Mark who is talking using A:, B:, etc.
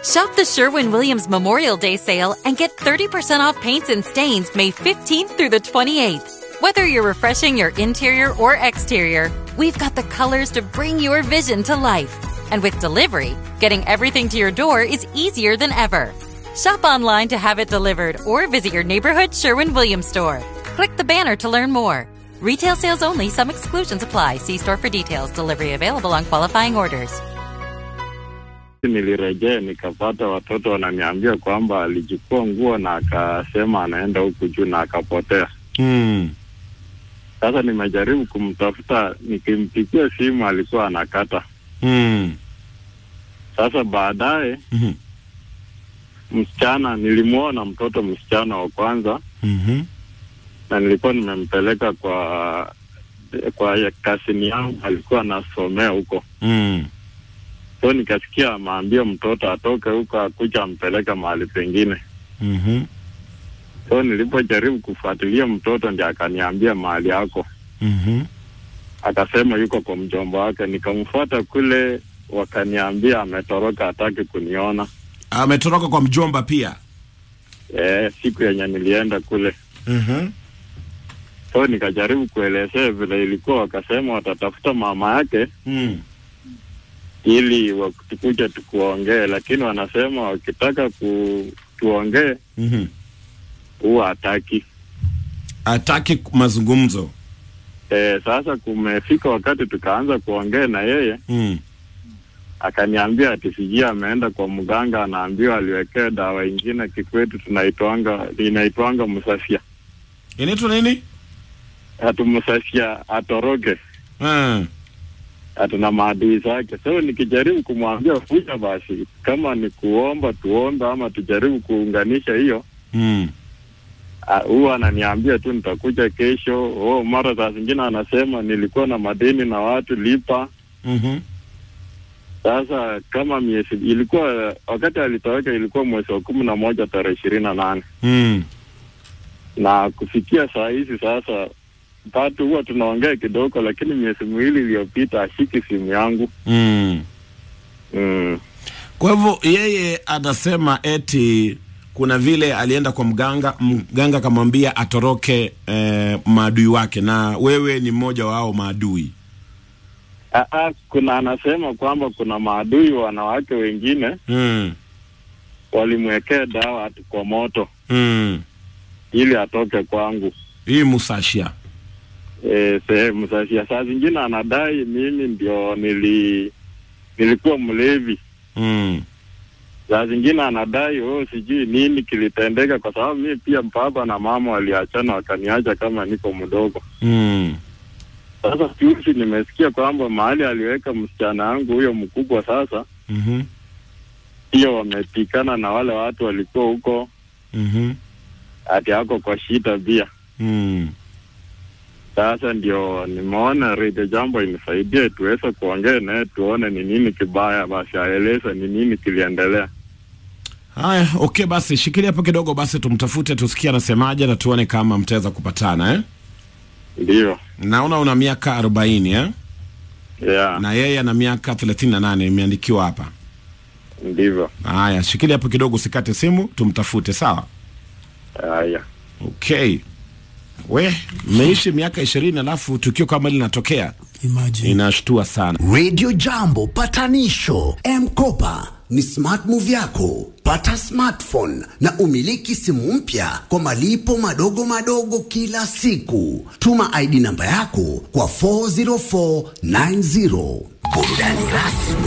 A: Shop the Sherwin Williams Memorial Day sale and get 30% off paints and stains May 15th through the 28th. Whether you're refreshing your interior or exterior, we've got the colors to bring your vision to life. And with delivery, getting everything to your door is easier than ever. Shop online to have it delivered or visit your neighborhood Sherwin Williams store. Click the banner to learn more. Retail sales only, some exclusions apply. See store for details. Delivery available on qualifying orders.
B: Nilirejea nikapata watoto wananiambia kwamba alichukua nguo na akasema anaenda huku juu na akapotea.
C: Mm.
B: Sasa nimejaribu kumtafuta, nikimpigia simu alikuwa anakata.
C: Mm.
B: Sasa baadaye
C: Mhm.
B: msichana, nilimwona mtoto msichana wa kwanza
C: Mhm.
B: na nilikuwa nimempeleka kwa kwa kasini yangu, alikuwa anasomea huko,
C: Mm.
B: so nikasikia ameambia mtoto atoke huko akuja ampeleka mahali pengine.
C: Mhm.
B: So nilipojaribu kufuatilia mtoto ndiye akaniambia mahali yako,
C: Mhm.
B: akasema yuko kwa mjomba wake. Nikamfuata kule, wakaniambia ametoroka, hataki kuniona.
C: Ametoroka kwa mjomba pia.
B: E, siku yenye nilienda kule,
C: Mhm.
B: so nikajaribu kuelezea vile ilikuwa, wakasema watatafuta mama yake
C: Mm.
B: ili watukuje tukuongee, lakini wanasema wakitaka ku, tuongee
C: Mhm.
B: huwa hataki.
C: Hataki mazungumzo.
B: E, sasa kumefika wakati tukaanza kuongea na yeye
C: Mm.
B: akaniambia ati sijui ameenda kwa mganga, anaambiwa aliwekea dawa ingine kikwetu tunaitwanga inaitwanga msafia,
C: Inaitwa nini?
B: atu msafia atoroke,
C: Mm.
B: atuna maadui zake. So nikijaribu kumwambia kuja basi, kama ni kuomba tuombe, ama tujaribu kuunganisha hiyo
C: Mm.
B: Ah, huwa ananiambia tu nitakuja kesho. Oh, mara saa zingine anasema nilikuwa na madeni na watu lipa.
C: Mhm.
B: Sasa kama miezi ilikuwa wakati alitoweka ilikuwa mwezi wa kumi na moja tarehe ishirini na nane
C: Mm.
B: na kufikia saa hizi sasa tatu huwa tunaongea kidogo, lakini miezi miwili iliyopita ashiki simu yangu
C: Mm.
B: mm.
C: Kwa hivyo yeye anasema eti kuna vile alienda kwa mganga, mganga akamwambia atoroke eh, maadui wake, na wewe ni mmoja wao maadui.
B: Aa, kuna anasema kwamba kuna maadui wanawake wengine
C: Mm.
B: walimwekea dawa ati kwa moto
C: Mm.
B: ili atoke kwangu.
C: Hii Musashia.
B: e, sehemu sasa. Saa zingine anadai mimi ndio nili nilikuwa mlevi.
C: Mm.
B: Saa zingine anadai oh, sijui nini kilitendeka, kwa sababu mimi pia baba na mama waliachana wakaniacha kama niko mdogo.
C: Mm.
B: Sasa juzi nimesikia kwamba mahali aliweka msichana wangu huyo mkubwa, sasa
C: Mhm.
B: pia wamepikana na wale watu walikuwa huko,
C: Mhm.
B: ati ako kwa shida pia.
C: Mm.
B: Sasa ndio nimeona Radio Jambo inisaidie tuweze kuongea naye tuone ni nini kibaya, basi aeleze ni nini kiliendelea.
C: Haya, okay, basi shikilia hapo kidogo, basi tumtafute tusikie anasemaje na tuone kama mtaweza kupatana eh?
B: Ndio,
C: Naona una miaka arobaini eh?
B: yeah,
C: na yeye ana miaka thelathini na nane imeandikiwa hapa.
B: ndivyo.
C: Haya, shikilia hapo kidogo, usikate simu, tumtafute. Sawa,
B: Haya,
C: okay. We mmeishi miaka ishirini alafu tukio kama hili linatokea,
D: Imagine.
C: inashtua sana.
D: Radio Jambo patanisho M-Kopa ni smart move yako. Pata smartphone na umiliki simu mpya kwa malipo madogo madogo kila siku. Tuma ID namba yako kwa 40490. Burudani rasmi